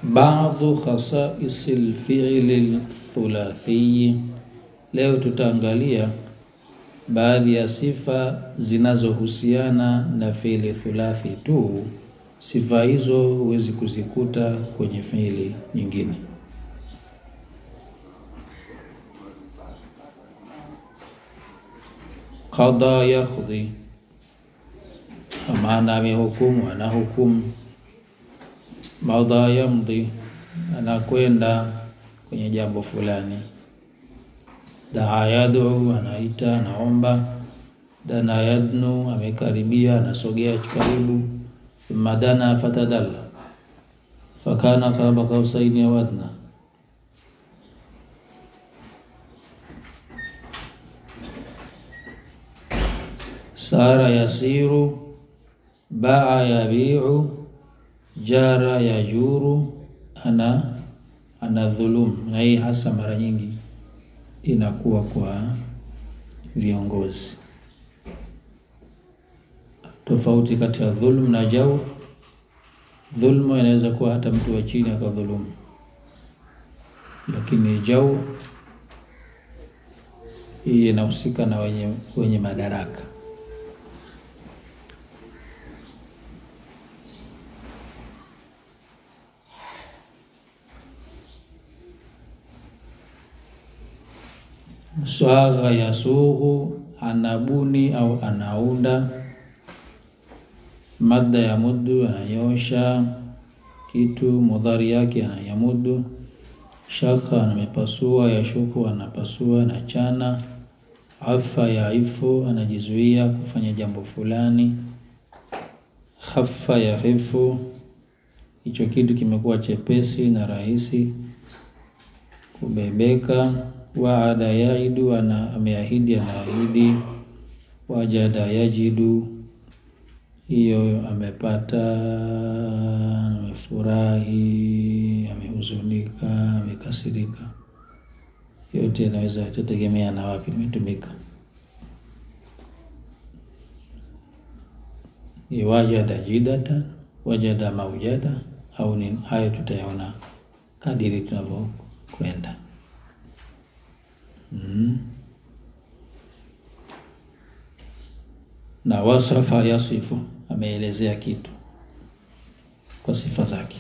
Baadhu khasaisi lfiili thulathii. Leo tutaangalia baadhi ya sifa zinazohusiana na fiili thulathi tu. Sifa hizo huwezi kuzikuta kwenye fiili nyingine. Qada yakhdhi, kwa maana amehukumu, anahukumu. Madha yamdhi, anakwenda kwenye jambo fulani. Daa yad'u, anaita, anaomba. Dana yadnu, amekaribia, anasogea karibu. Thumma dana fatadalla, fakana qaba qausaini aw adna. Sara yasiru, baa yabiu, jara yajuru, ana anadhulum. Na hii hasa mara nyingi inakuwa kwa viongozi. Tofauti kati ya dhulm na jaur. Dhulma inaweza kuwa hata mtu wa chini akadhulumu, lakini jaur hii inahusika na wenye, wenye madaraka. Swagha yasughu, anabuni au anaunda. Madda ya muddu, ananyosha kitu, mudhari yake anayamudu. Shaka, anamepasua. Yashuku, anapasua na chana. Afa yaifu, anajizuia kufanya jambo fulani. Khaffa yahifu, hicho kitu kimekuwa chepesi na rahisi kubebeka. Waada yaidu, ana ameahidi, anaahidi. Wajada yajidu, hiyo amepata, amefurahi, amehuzunika, amekasirika. Yote inaweza kutegemea na wapi limetumika. Ni wajada jidatan, wajada maujada, au ni hayo tutayaona kadiri tunavyokwenda. Mm. Na wasrafa yasifu, ameelezea kitu kwa sifa zake.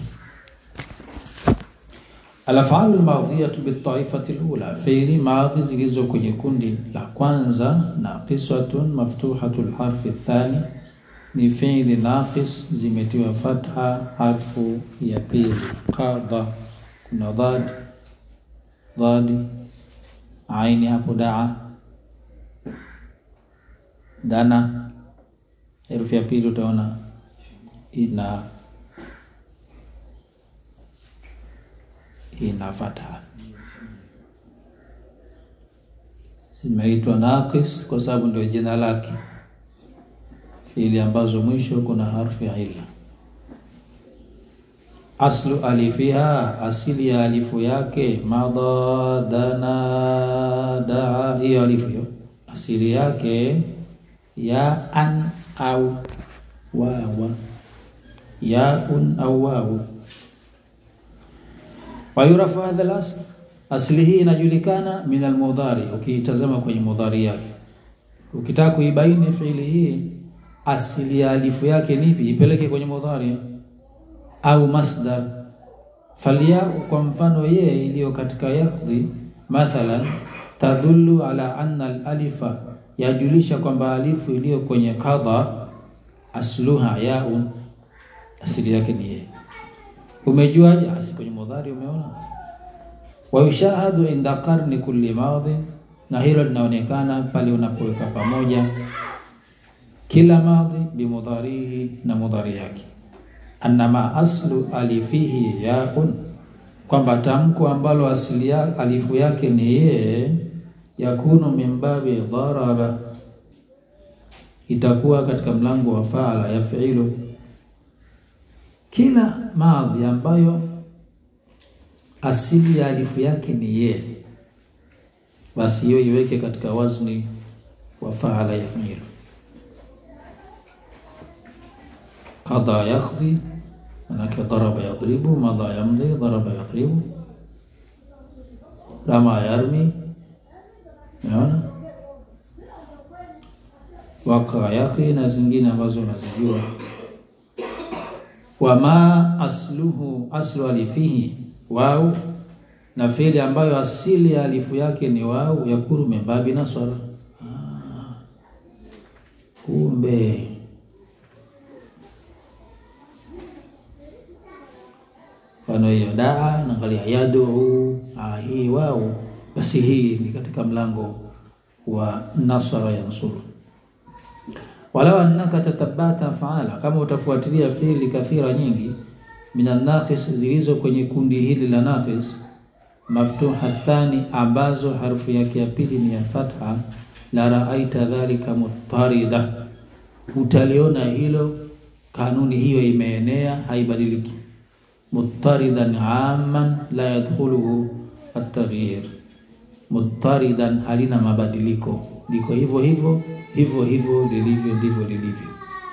Alafalu lmadhiyatu bitaifati lula, fiili madhi zilizo kwenye kundi la kwanza. Naqisatun maftuhatu lharfi thani, ni fiili naqis zimetiwa fatha harfu ya pili. Qadha, kuna dhad dhadi aini hapo, daa dana, herufi ya pili utaona ina ina fatha, zimeitwa naqis kwa sababu ndio jina lake, fiili ambazo mwisho kuna harfu ya ila. Aslu alifiha, asili ya alifu yake. Madha, dana, daa, hiyo alifu hiyo asili yake ya an au wawa, yaun au wawu. Wayurafu hadha al-asl, asli hii inajulikana min almudhari. Ukiitazama kwenye mudhari yake, ukitaka kuibaini fiili hii asili ya alifu yake nipi, ipeleke kwenye mudhari au masdar. Falyau, kwa mfano ye iliyo katika yakhdhi, mathalan tadullu ala anna al-alifa, yajulisha kwamba alifu iliyo kwenye qadha asluha yaun, asili yake ni ye. Umejuaje? Asi kwenye mudhari umeona. Wa yushahadu inda qarni kulli madhi, na hilo linaonekana pale unapoweka pamoja kila madhi bimudharihi, na mudhari yake Annama aslu alifihi yaun, kwamba tamko ambalo asili ya alifu yake ni ye, yakunu min babi dharaba, itakuwa katika mlango wa faala ya fiilu. Kila madhi ambayo asili ya alifu yake ni ye, basi hiyo iweke katika wazni wa faala ya fiilu. Qadha yakhdhi manake daraba yadribu, madha yamdi, daraba yadribu, rama yarmi, unaona waka yaqi na zingine ambazo unazijua. Wama asluhu aslu alifihi wau, na fiili ambayo asili ya alifu yake ni wau, yakuru membabi naswara. Ah, kumbe mfano hiyo daa, naangalia yaduu, ah, hii wau, basi hii ni katika mlango wa nasara yansuru walau annaka tatabata faala, kama utafuatilia fiili kathira nyingi minan naqis, zilizo kwenye kundi hili la naqis, maftuha thani, ambazo harfu yake ya pili ni ya fatha, la raaita dhalika mutarida, utaliona hilo kanuni hiyo imeenea, haibadiliki. Muttaridan amman la yadkhuluhu at-taghyir, muttaridan halina mabadiliko, liko hivyo hivyo hivyo hivyo lilivyo ndivyo lilivyo.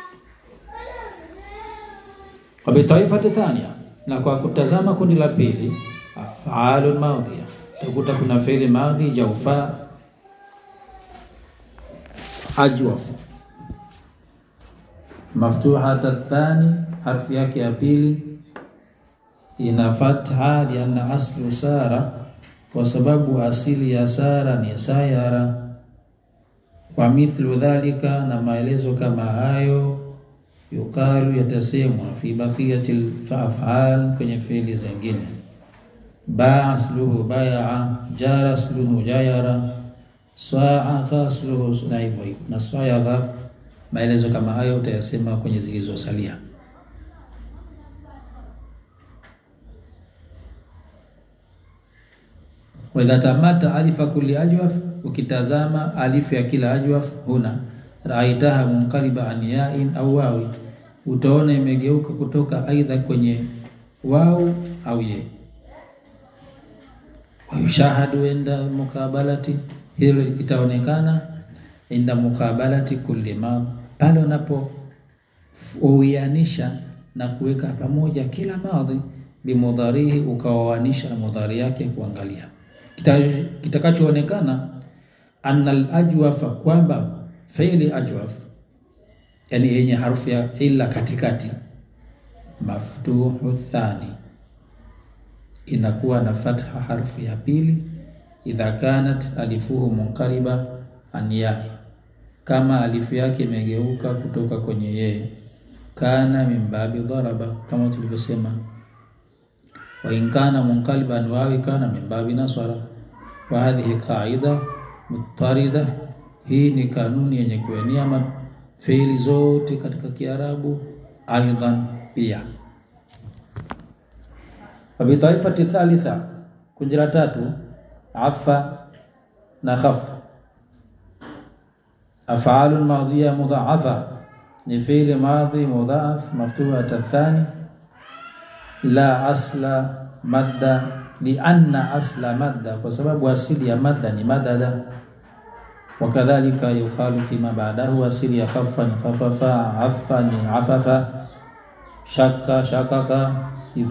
Wabitaifati thania, na kwa kutazama kundi la pili, afalun madhiya, utakuta kuna fi'li madhi jaufa, ajwaf, maftuhata thani, harfu yake ya pili ina fatha, lianna aslu sara, kwa sababu asili ya sara ni sayara wa mithlu dhalika, na maelezo kama hayo, yukalu, yatasemwa fi baqiyati afal, kwenye fiili zingine. Baa asluhu bayaa, jara asluhu jayara, saa asluhu na hivyo hivyo, na sayagha. Maelezo kama hayo utayasema kwenye zilizosalia. wa idha tamata alifa kulli ajwaf, ukitazama alifu ya kila ajwaf, huna raaitaha munqaliba an yain au wawi, utaona imegeuka kutoka aidha kwenye wau au ye. Wayushahadu inda mukabalati, hilo itaonekana inda mukabalati kulli ma, pale unapo uianisha na kuweka pamoja kila madhi bimudharihi, ukawawanisha na mudhari yake kuangalia kitakachoonekana anna al-ajwafa, kwamba fi'li ajwaf, yani yenye harufu ya illa katikati, maftuhu thani, inakuwa na fatha harfu ya pili, idha kanat alifuhu munqaliba an ya'i, kama alifu yake imegeuka kutoka kwenye yeye, kana min babi daraba, kama tulivyosema wa in kana munqaliban wawi kana min babi nasara. Wa hadhihi qaida mutarida, hii ni kanuni yenye kuenea fiili zote katika Kiarabu. Aidan pia wabitaifati thalitha, kundi la tatu, afa na khafa. Af'alun madhiya mudha'afa ni fiili madhi mudha'af maftuhat athani la asla madda lianna asla madda, kwa sababu asili ya madda ni madada. Wakadhalika yuqalu fima ba'dahu, asili ya khaffa ni khafafa, afa ni afafa, shakka shakaka. Hivyo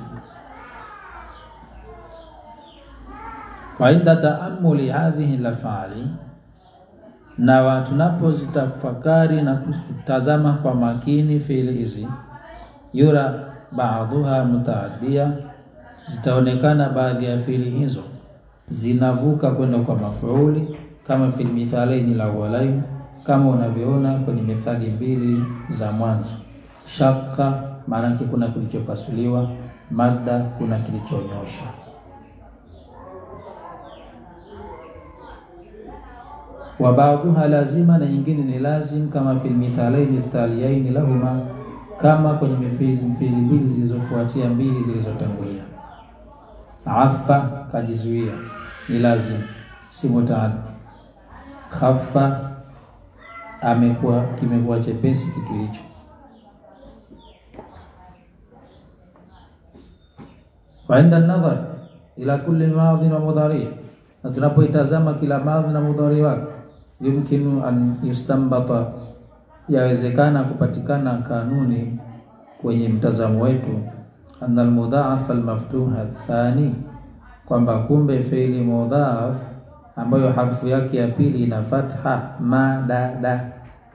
wa inda taamuli hadhihi lafali, na tunapozitafakari na kutazama kwa makini fiili hizi, yura baadhuha mutaaddia, zitaonekana baadhi ya fiili hizo zinavuka kwenda kwa mafuuli, kama fil mithalaini la awwalain, kama unavyoona kwenye methali mbili za mwanzo. Shaka maanake kuna kilichopasuliwa, madda kuna kilichonyosha. Wa baadhuha lazima, na nyingine ni lazim, kama fil mithalaini taliyaini lahuma kama kwenye mifili mbili zilizofuatia mbili zilizotangulia. Afa kajizuia, ni lazim, si mutaaddi. Khaffa amekuwa kimekuwa chepesi kitu hicho. Wa inda nadhar ila kulli madhi wa mudhari, na tunapoitazama kila madhi na mudhari wake, yumkinu an yustambata yawezekana kupatikana kanuni kwenye mtazamo wetu, anna almudhaaf almaftuh athani, kwamba kumbe fiili mudhaaf ambayo harfu yake ya pili ina fatha madada,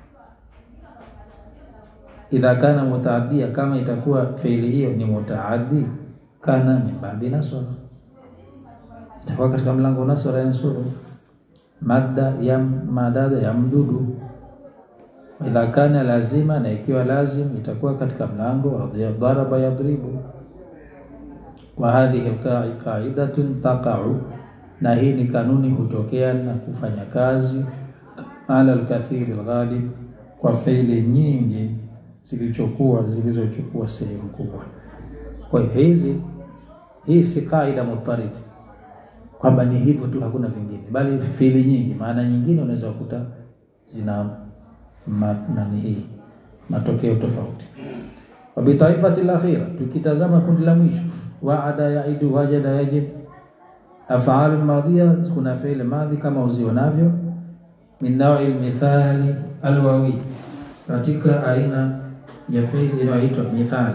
idha kana mutaadia, kama itakuwa fiili hiyo ni mutaaddi, kana min babi nasra, itakuwa katika mlango nasra yansuru, madda ya madada ya mdudu idha kana lazima, na ikiwa lazim itakuwa katika mlango wa daraba yadribu. Wa hadhihi qaidatun taqau, na hii ni kanuni hutokea na kufanya kazi ala alkathiri alghalib, kwa faili nyingi zilizokuwa zilizochukua sehemu kubwa. Kwa hiyo hizi hii si kaida mutarid kwamba ni hivyo tu, hakuna vingine, bali fiili nyingi, maana nyingine unaweza kukuta zina Ma, nani hii matokeo tofauti. wa bitaifati lakhira, tukitazama kundi la mwisho, waada yaidu wajada yajib afal madhiya, kuna fi'il madhi kama uzionavyo, min naui lmithali alwawi, katika aina ya fi'il inayoitwa mithali,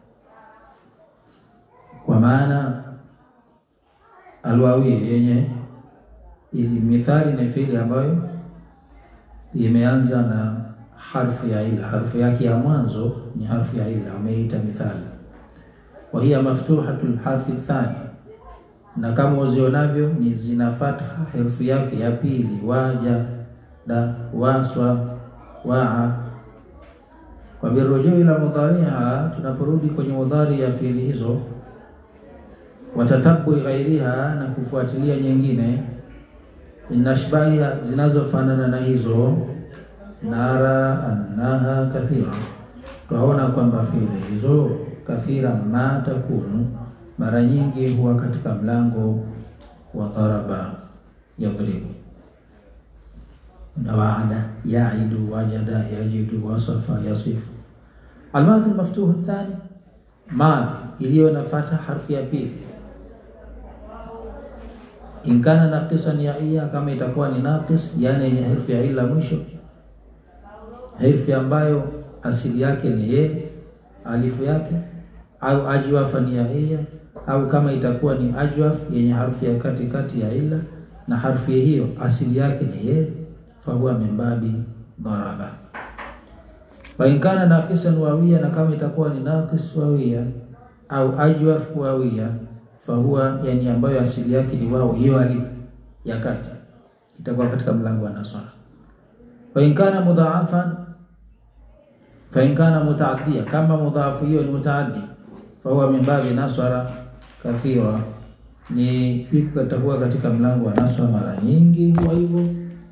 kwa maana alwawi yenye ili mithali ni fi'il ambayo imeanza na harfu ya ila, harfu yake ya mwanzo ni harfu ya ila, ameita mithali. Wa hiya maftuhatul harfi thani, na kama uzionavyo ni zina fatha harfu yake ya pili, waja da waswa waa. Kwa birujuu ila mudhariha, tunaporudi kwenye mudhari ya fiili hizo, watatabui ghairiha, na kufuatilia nyingine inashbahiha zinazofanana na hizo, nara annaha kathira, twaona kwamba fiili hizo kathira ma takunu, mara nyingi huwa katika mlango wa daraba yadribu na waada yaidu wajada yajidu wasafa yasifu. Almadhi almaftuhu athani, madhi iliyo na fatha harfu ya pili inkana naqisan ya iya, kama itakuwa ni naqis, yani yenye herufi ya ila mwisho, herufi ambayo asili yake ni ye alifu yake, au ajwafan ya iya, au kama itakuwa ni ajwaf yenye harfi ya katikati ya ila na harfi hiyo asili yake ni ye, fahuwa min babi daraba. Wa inkana naqisan wawia, na kama itakuwa ni naqis wawia au ajwaf wawia fahuwa yani ambayo asili yake ni wao, hiyo alifu ya kati itakuwa katika mlango wa nasara. Fa in kana mudhaafan, fa in kana mutaaddia, kama mudhaafu hiyo ni mutaaddi, fahuwa min babi nasara kathira, ni itakuwa katika mlango wa nasara, mara nyingi huwa hivyo.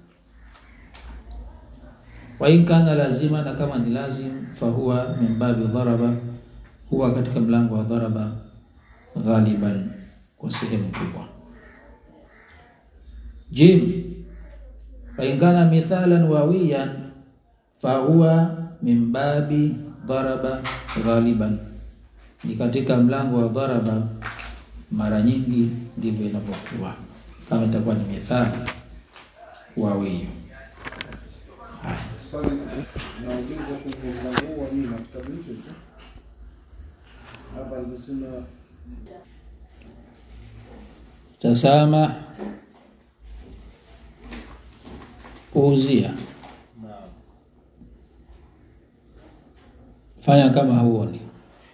Wa in kana lazima, na kama ni lazim, fahuwa min babi dharaba, huwa katika mlango wa dharaba ghaliban kwa sehemu kubwa. Jim faingana mithalan wawiyan fahuwa min babi daraba ghaliban, ni katika mlango wa daraba, mara nyingi ndivyo inapokuwa kama itakuwa ni mithali wawiyo. Nauliza kwenye mlango huu wa nini na kitabu hicho hicho hapa alisema Tasama kuuzia, fanya kama huoni,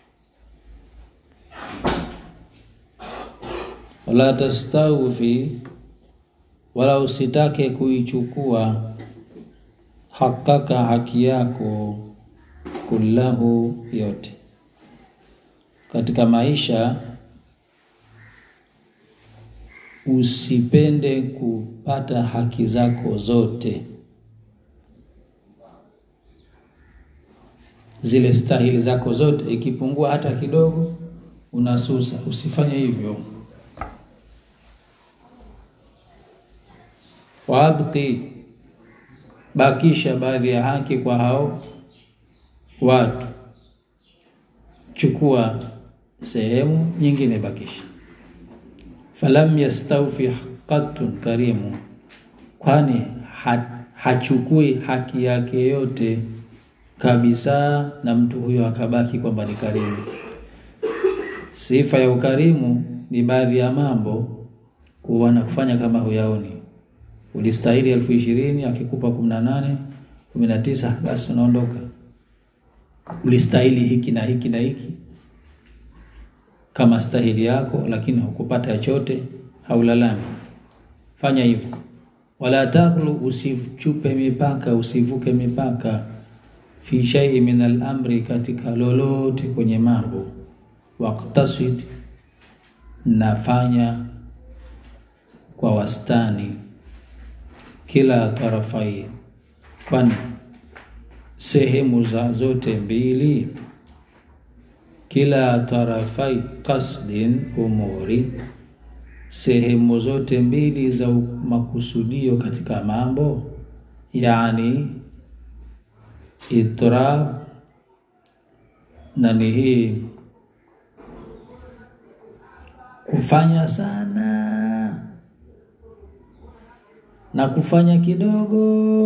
wala tastawfi, wala usitake kuichukua hakaka, haki yako, kullahu, yote katika maisha usipende kupata haki zako zote, zile stahili zako zote. Ikipungua hata kidogo, unasusa. Usifanye hivyo. Wabqi, bakisha baadhi ya haki kwa hao watu, chukua sehemu nyingine, bakisha falam yastawfi qattun karimu, kwani ha, hachukui haki yake yote kabisa, na mtu huyo akabaki kwamba ni karimu. Sifa ya ukarimu ni baadhi ya mambo kuwa na kufanya kama huyaoni. Ulistahili elfu ishirini akikupa kumi na nane kumi na tisa basi unaondoka. Ulistahili hiki na hiki na hiki kama stahili yako, lakini hukupata chochote, haulalami. Fanya hivyo. Wala taghlu, usichupe mipaka, usivuke mipaka fi shay'in min al-amri, katika lolote kwenye mambo. Waqtasid, nafanya kwa wastani, kila tarafai, kwani sehemu za zote mbili, kila tarafai qasdin umuri, sehemu zote mbili za makusudio katika mambo, yani itrab na ni hii kufanya sana na kufanya kidogo,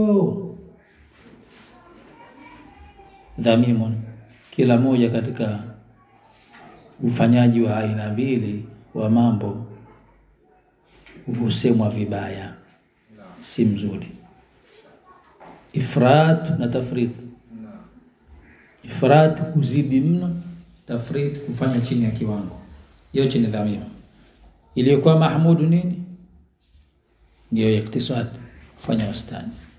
dhamimun, kila moja katika ufanyaji wa aina mbili wa mambo husemwa vibaya, si mzuri. Ifrat na tafrit. Ifrat kuzidi mno, tafrit kufanya chini ya kiwango, yote ni dhamima. Iliyokuwa mahmudu nini? Ndiyo iktisad, kufanya wastani.